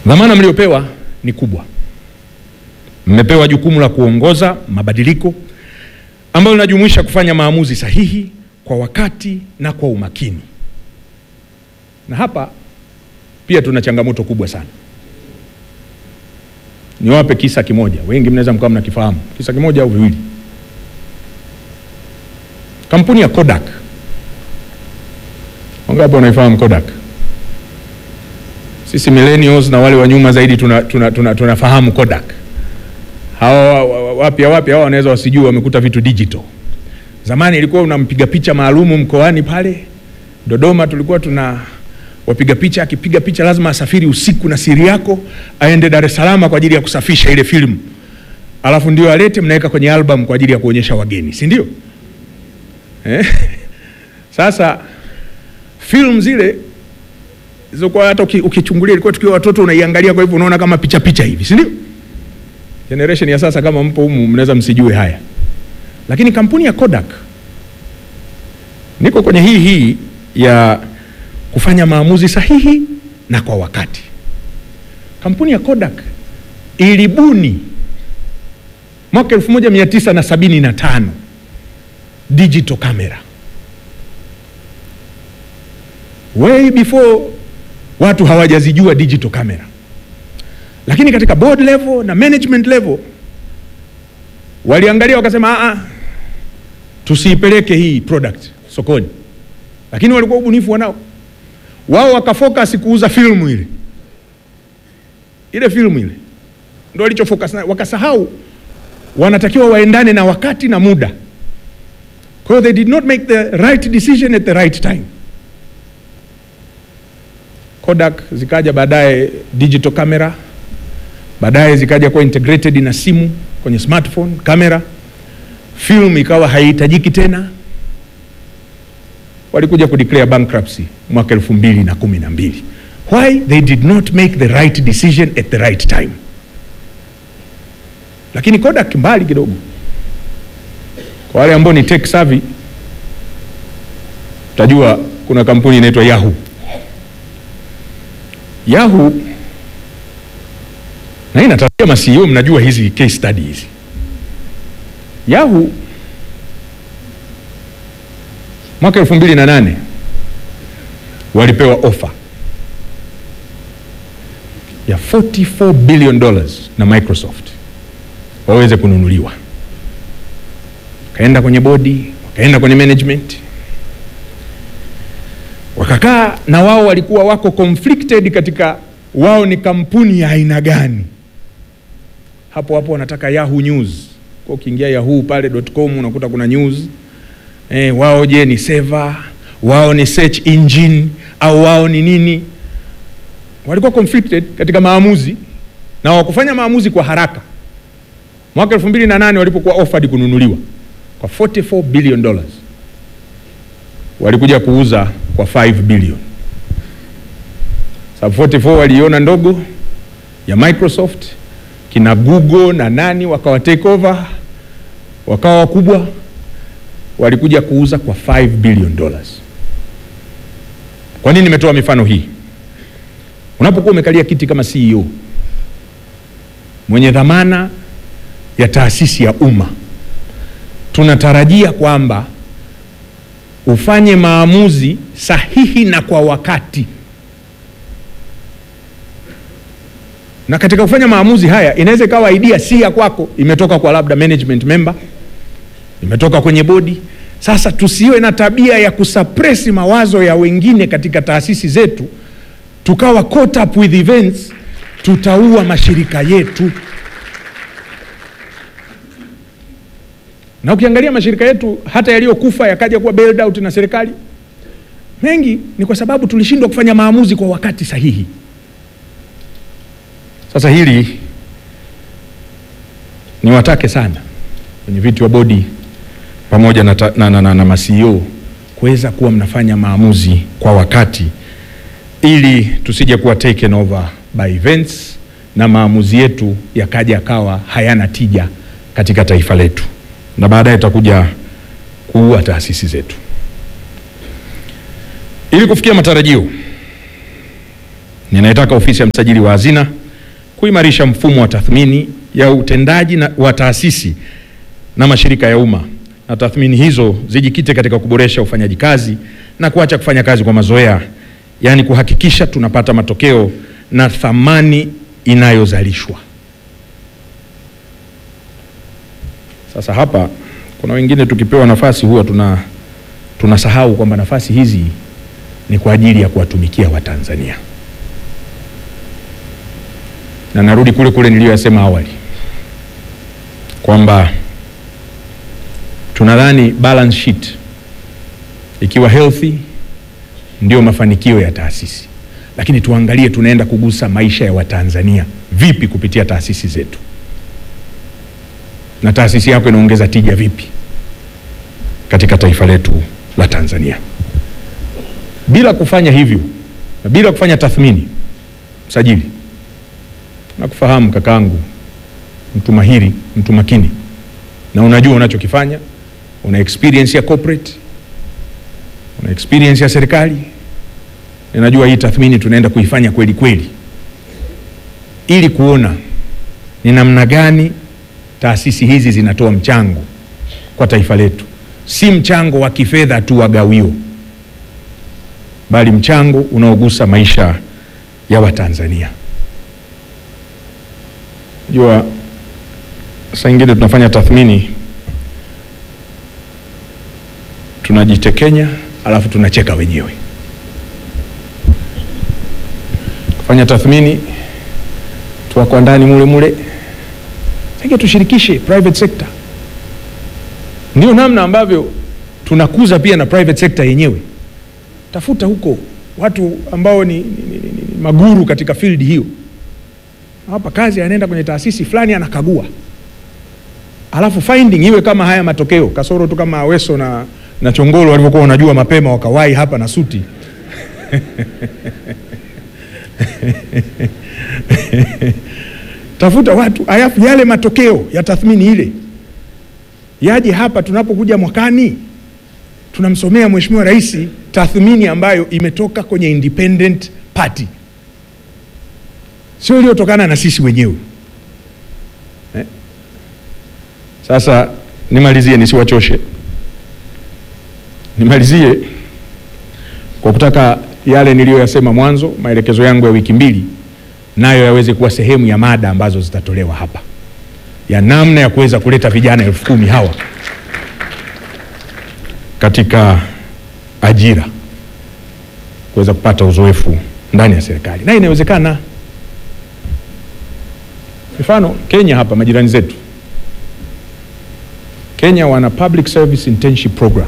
Dhamana mliopewa ni kubwa. Mmepewa jukumu la kuongoza mabadiliko ambayo linajumuisha kufanya maamuzi sahihi kwa wakati na kwa umakini. Na hapa pia tuna changamoto kubwa sana. Niwape kisa kimoja, wengi mnaweza mkawa mnakifahamu, kisa kimoja au viwili. Kampuni ya Kodak, wangapi wanaifahamu Kodak? Sisi millennials na wale wa nyuma zaidi tunafahamu tuna, tuna, tuna, tuna Kodak. Hawa wapya wapya hawa wanaweza wasijue, wamekuta vitu digital. Zamani ilikuwa unampiga picha maalumu mkoani pale Dodoma, tulikuwa tuna wapiga picha, akipiga picha lazima asafiri usiku na siri yako aende Dar es Salaam kwa ajili ya kusafisha ile filamu, alafu ndio alete, mnaweka kwenye album kwa ajili ya kuonyesha wageni, si ndio? Eh? Sasa film zile zilizokuwa hata ukichungulia ilikuwa tukiwa watoto unaiangalia, kwa hivyo unaona kama picha picha hivi, si ndio? Generation ya sasa kama mpo humu mnaweza msijue haya, lakini kampuni ya Kodak, niko kwenye hii hii ya kufanya maamuzi sahihi na kwa wakati. Kampuni ya Kodak ilibuni mwaka 1975 digital camera way before watu hawajazijua digital camera, lakini katika board level na management level waliangalia wakasema, a tusiipeleke hii product sokoni, lakini walikuwa ubunifu wanao wao, wakafocus kuuza filmu ile ile filmu ile ndio walichofocus nayo, wakasahau wanatakiwa waendane na wakati na muda. Kwa hiyo they did not make the right decision at the right time. Kodak zikaja baadaye digital camera, baadaye zikaja kuwa integrated na simu kwenye smartphone camera, film ikawa haihitajiki tena, walikuja kudeclare bankruptcy mwaka elfu mbili na kumi na mbili. Why? They did not make the right decision at the right time. Lakini Kodak mbali kidogo, kwa wale ambao ni tech savvy, utajua kuna kampuni inaitwa Yahoo. Yahoo na hii natarajia ma CEO mnajua hizi case study hizi. Yahoo mwaka elfu mbili na nane walipewa ofa ya 44 billion dollars na Microsoft waweze kununuliwa. Wakaenda kwenye bodi, wakaenda kwenye management, wakakaa na wao, walikuwa wako conflicted katika wao ni kampuni ya aina gani. Hapo hapo wanataka Yahoo News, kwa ukiingia Yahoo pale.com unakuta kuna news eh, wao je ni seva, wao ni search engine au wao ni nini? Walikuwa conflicted katika maamuzi na hawakufanya maamuzi kwa haraka. Mwaka 2008 walipokuwa offered kununuliwa kwa 44 billion dollars, walikuja kuuza kwa 5 billion. Sababu 44 waliiona ndogo ya Microsoft, kina Google na nani wakawa take over, wakawa wakubwa, walikuja kuuza kwa 5 billion dollars. Kwa nini nimetoa mifano hii? Unapokuwa umekalia kiti kama CEO mwenye dhamana ya taasisi ya umma, tunatarajia kwamba ufanye maamuzi sahihi na kwa wakati. Na katika kufanya maamuzi haya, inaweza ikawa idea si ya kwako, imetoka kwa labda management member, imetoka kwenye bodi. Sasa tusiwe na tabia ya kusapresi mawazo ya wengine katika taasisi zetu, tukawa caught up with events, tutaua mashirika yetu. Na ukiangalia mashirika yetu hata yaliyokufa yakaja kuwa bailed out na serikali, mengi ni kwa sababu tulishindwa kufanya maamuzi kwa wakati sahihi. Sasa hili niwatake sana kwenye viti wa bodi pamoja na, na, na, na, na ma-CEO kuweza kuwa mnafanya maamuzi kwa wakati ili tusije kuwa taken over by events na maamuzi yetu yakaja yakawa hayana tija katika taifa letu na baadaye tutakuja kuua taasisi zetu. Ili kufikia matarajio Ninaitaka ofisi ya msajili wa hazina kuimarisha mfumo wa tathmini ya utendaji na, wa taasisi na mashirika ya umma na tathmini hizo zijikite katika kuboresha ufanyaji kazi na kuacha kufanya kazi kwa mazoea, yaani kuhakikisha tunapata matokeo na thamani inayozalishwa. Sasa hapa kuna wengine tukipewa nafasi huwa tuna tunasahau kwamba nafasi hizi ni kwa ajili ya kuwatumikia Watanzania, na narudi kule kule niliyoyasema awali kwamba tunadhani balance sheet ikiwa healthy ndio mafanikio ya taasisi, lakini tuangalie tunaenda kugusa maisha ya Watanzania vipi kupitia taasisi zetu, na taasisi yako inaongeza tija vipi katika taifa letu la Tanzania. Bila kufanya hivyo na bila kufanya tathmini, msajili, nakufahamu kakaangu, mtu mahiri, mtu makini, na unajua unachokifanya, una experience ya corporate, una experience ya serikali. Ninajua hii tathmini tunaenda kuifanya kweli kweli, ili kuona ni namna gani taasisi hizi zinatoa mchango kwa taifa letu, si mchango wa kifedha tu wa gawio, bali mchango unaogusa maisha ya Watanzania. Jua saa ingine tunafanya tathmini tunajitekenya, alafu tunacheka wenyewe. Kufanya tathmini tuwako ndani mule mule, sasa tushirikishe private sector. Ndio namna ambavyo tunakuza pia na private sector yenyewe. Tafuta huko watu ambao ni, ni, ni, ni, ni maguru katika field hiyo. Hapa kazi anaenda kwenye taasisi fulani anakagua, alafu finding iwe kama haya matokeo, kasoro tu kama Aweso na, na Chongolo walivyokuwa wanajua mapema wakawahi hapa na suti tafuta watu alafu yale matokeo ya tathmini ile yaje hapa tunapokuja mwakani tunamsomea Mheshimiwa Rais tathmini ambayo imetoka kwenye independent party, sio iliyotokana na sisi wenyewe eh? Sasa nimalizie, nisiwachoshe, nimalizie kwa kutaka yale niliyoyasema mwanzo, maelekezo yangu ya wiki mbili, nayo yaweze kuwa sehemu ya mada ambazo zitatolewa hapa ya namna ya kuweza kuleta vijana elfu kumi hawa katika ajira kuweza kupata uzoefu ndani ya serikali, na inawezekana. Mfano Kenya hapa, majirani zetu Kenya wana public service internship program,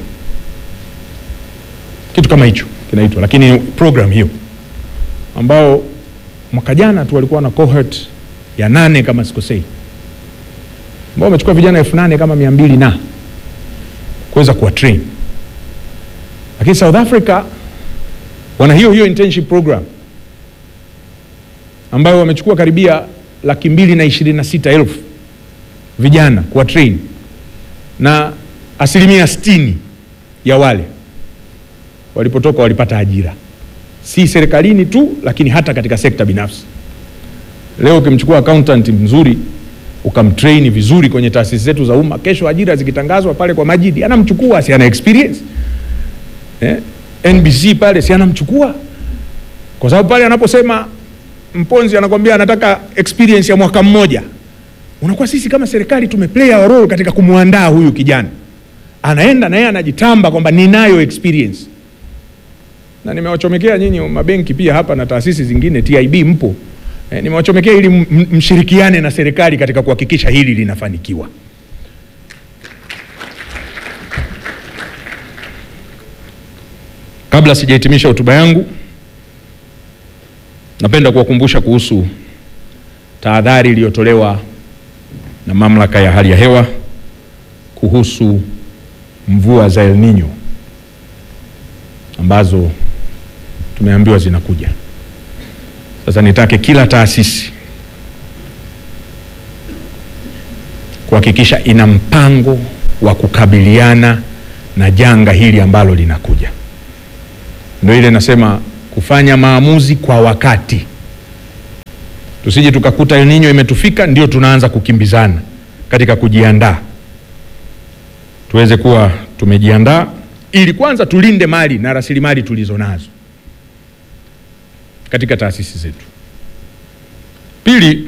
kitu kama hicho kinaitwa, lakini program hiyo ambao mwaka jana tu walikuwa na cohort ya nane kama sikosei, ambao wamechukua vijana elfu nane kama mia mbili na kuweza kuwa train lakini South Africa wana hiyo hiyo internship program ambayo wamechukua karibia laki mbili na ishirini na sita elfu vijana kuwa train na asilimia sitini ya wale walipotoka walipata ajira, si serikalini tu, lakini hata katika sekta binafsi. Leo ukimchukua accountant mzuri ukamtrain vizuri kwenye taasisi zetu za umma, kesho ajira zikitangazwa pale kwa Majidi anamchukua, si ana experience eh? NBC pale si anamchukua, kwa sababu pale anaposema Mponzi anakwambia anataka experience ya mwaka mmoja, unakuwa sisi kama serikali tumeplay our role katika kumwandaa huyu kijana, anaenda na yeye anajitamba kwamba ninayo experience. Na nimewachomekea nyinyi mabenki pia hapa na taasisi zingine, TIB mpo eh, nimewachomekea ili mshirikiane na serikali katika kuhakikisha hili linafanikiwa. Kabla sijahitimisha hotuba yangu, napenda kuwakumbusha kuhusu tahadhari iliyotolewa na mamlaka ya hali ya hewa kuhusu mvua za El Nino ambazo tumeambiwa zinakuja. Sasa nitake kila taasisi kuhakikisha ina mpango wa kukabiliana na janga hili ambalo linakuja. Ndio ile nasema kufanya maamuzi kwa wakati. tusije tukakuta El Nino imetufika ndio tunaanza kukimbizana katika kujiandaa. Tuweze kuwa tumejiandaa ili kwanza tulinde mali na rasilimali tulizo nazo katika taasisi zetu. Pili,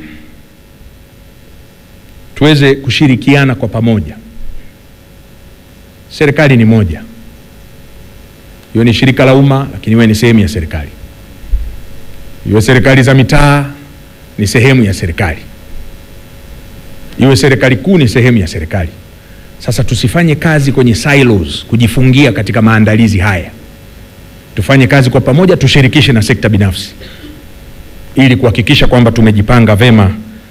tuweze kushirikiana kwa pamoja. Serikali ni moja, iwe ni shirika la umma, lakini iwe ni sehemu ya serikali, iwe serikali za mitaa ni sehemu ya serikali, iwe serikali kuu ni sehemu ya serikali. Sasa tusifanye kazi kwenye silos, kujifungia katika maandalizi haya. Tufanye kazi kwa pamoja, tushirikishe na sekta binafsi ili kuhakikisha kwamba tumejipanga vema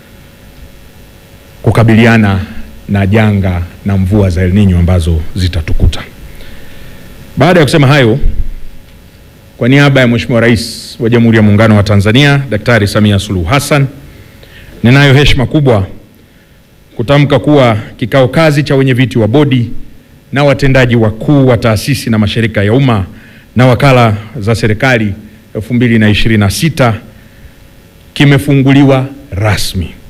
kukabiliana na janga na mvua za El Nino ambazo zitatukuta. Baada ya kusema hayo, kwa niaba ya Mheshimiwa Rais wa Jamhuri ya Muungano wa Tanzania Daktari Samia Suluhu Hassan, ninayo heshima kubwa kutamka kuwa kikao kazi cha wenyeviti wa bodi na watendaji wakuu wa taasisi na mashirika ya umma na wakala za serikali 2026 kimefunguliwa rasmi.